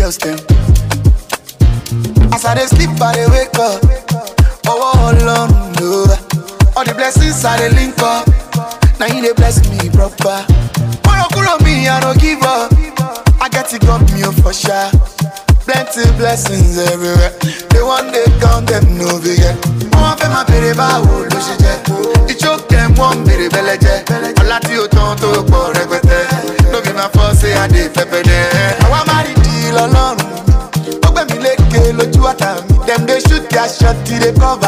girls them. As I dey sleep, I dey wake up. Oh, oh Lord, no. All the blessings I dey link up. Now you dey bless me proper. Kuro kuro me, I don't give up. I get it got me oh, for sure. Plenty blessings everywhere. They one day count them no bigger. Wọ́n fẹ́ máa bèrè báwo ló ṣe jẹ́. Ìjókè wọ́n bèrè bẹ́lẹ̀ jẹ́. Ọlá tí ó tán tó pọ̀ rẹpẹtẹ. Ló fi máa fọ́ sí adé pẹpẹ dẹ́. Àwa máa rí di lọ́lọ́run. Ó gbẹ̀mí lékè lójú àtà mi. Dem dey shoot their shot till they cover